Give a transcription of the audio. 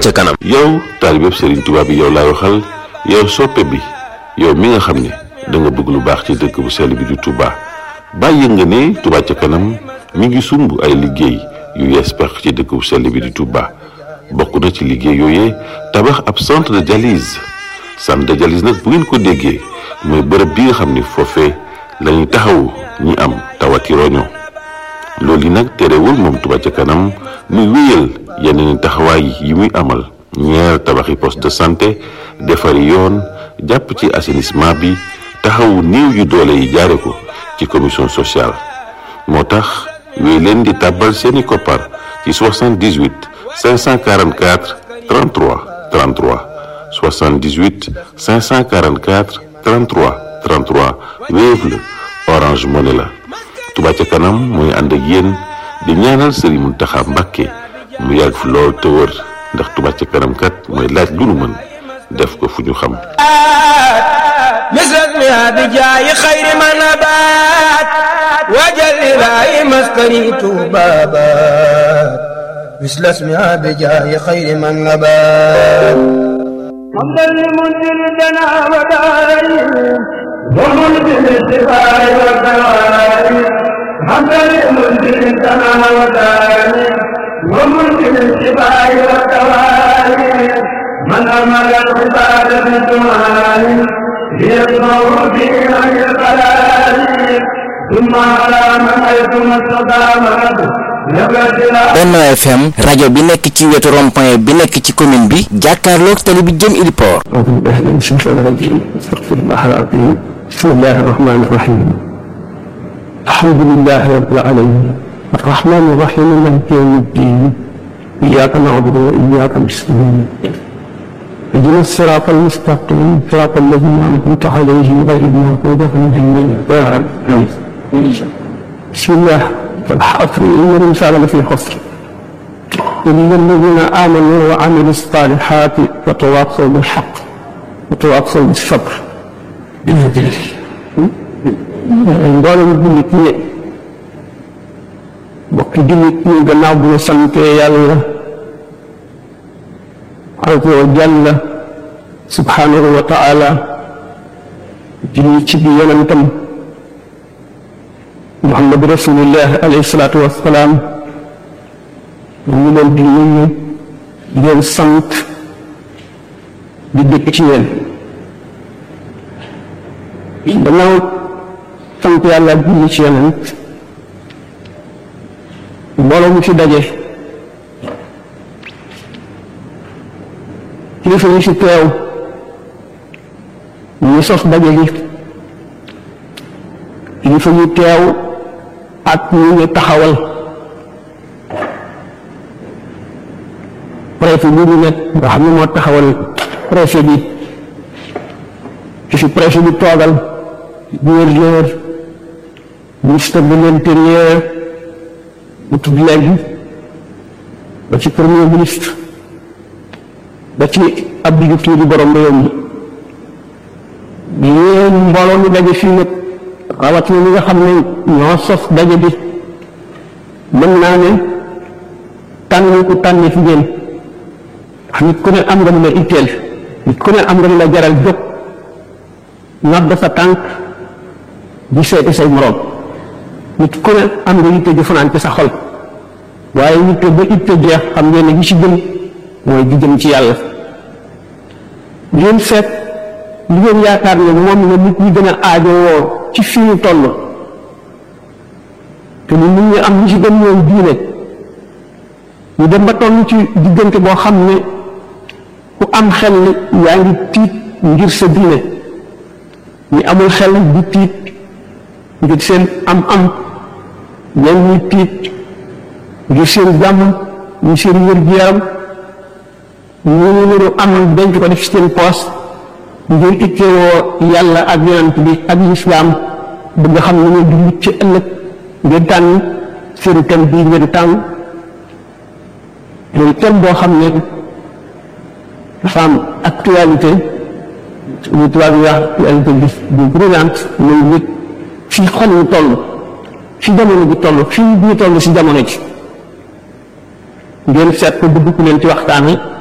ca kanam. yow taalibeeb Serigne Touba bi yow laay waxal yow soppe bi yow mi nga xam ne da nga bëgg lu baax ci dëkk bu sell bi di Touba bàyyi nga ne Touba ca kanam mi ngi sumb ay liggéey yu yees pex ci dëkk bu sell bi di Touba bokk na ci liggéey yooyee tabax ab centre de dialyse centre de dialyse nag bu ngeen ko déggee mooy bërëb bi nga xam ne foofee la ñuy taxawu ñi am tawati roño loolu yi nag terewul moom Touba ca kanam muy wéyal yeneen taxawaay yi muy amal ñeer tabaxi poste de santé defari yoon jàpp ci assainissement bi taxawu néew yu doole yi jaare ko ci commission sociale moo tax wéy leen di tàbbal seeni koppar ci 78 544 33 33 78 544 33 33 Wave la Orange Money la Touba ca kanam mooy ànd ak yéen di ñaanal Serigne Mountakha Mbacké mu yàgg fi lool te wër ndax Touba ca kanam kat mooy laaj lu nu mën def ko fu ñu xam misrak mi abi jaayi xayri ma nabaat wajal ilaahi maskani tuubaabaat mislas mi abi jaayi xayri ma nabaat حمدا لمنزل الدنا ودائم ومنزل الشفاء والدوائم حمدا لمنزل الدنا ودائم ومنزل الشفاء والدوائم من أمر العباد بالدعاء ليسمع في غير القلال ثم على من حيث ما استقامت Benno FM rajo bi nekk ci wetu rond-point bi nekk ci commune bi jàkkaarloog tali bi jëm Iliport. أعوذ بالله من الشيطان الرجيم استغفر الله العظيم بسم الله الرحمن الرحيم الحمد لله رب العالمين الرحمن الرحيم مالك يوم الدين إياك نعبد وإياك نستعين اهدنا الصراط المستقيم صراط الذين أنعمت عليهم غير المغضوب عليهم ولا الضالين بسم الله والحصر إن الإنسان لفي خسر إلا الذين آمنوا وعملوا الصالحات وتواصوا بالحق وتواصوا بالصبر mboolem jullit ñi bokki jullit ñi gannaaw bu ñu santee yàlla azza wa jalla subhanahu wa taala julli ci bi yonentam muhammad rasulillah alayhi salaatu wassalaam ñu ngi leen di nuyu di leen sant di dëkk ci yéen gannaaw sant yàlla julli ci yonent mbooloo mu fi daje kilifa yi fi teew ñu sos daje gi kilifa yi teew ak ñu ñu taxawal préfet bi ñu nekk nga xam ne moo taxawal préfet bi ki fi préfet bi toogal gouverneur ministre de l'intérieur mu tudd léegi ba ci premier ministre ba ci Abdou Diouf di borom réew mi yéen mbooloo mi daje fii nag rawatina ñi nga xam ne ñoo sos daje bi mën naa ne tànn ku tànn fi ngeen ndax nit ku ne am nga lu la itteel nit ku ne am nga lu la jaral jóg nodd sa tànk di seeti say moroom nit ku ne am nga yitte ju fanaan ci sa xol waaye yitte ba itte jeex xam ngeen ne gi ci gën mooy di jëm ci yàlla ngeen seet li ngeen yaakaar ne moom la nit ñi gën a aajowoo ci fi ñu toll te ni nit ñi am ñi ci gën ñooy diine ñu dem ba toll ci diggante boo xam ne ku am xel yaa ngi tiit ngir sa diine ñi amul xel di tiit ngir seen am-am ñan ñuy tiit ngir seen jàmm ñu seen wér-gu-yaram ñu ñu am denc ko def seen poos ngir ittewoo yàlla ak yonent bi ak lislaam bëgg xam ne ñu di mucc ci ëllëg ngir tànn seen thème bii ngeen tànn mooy thème boo xam ne dafa am actualité ñu tubaab yi wax actualité bi bu brûlante mooy nit fii xol ñu toll fi jamono bi toll fii ñu toll si jamono ji ngeen seet ko bëgg ku leen ci waxtaane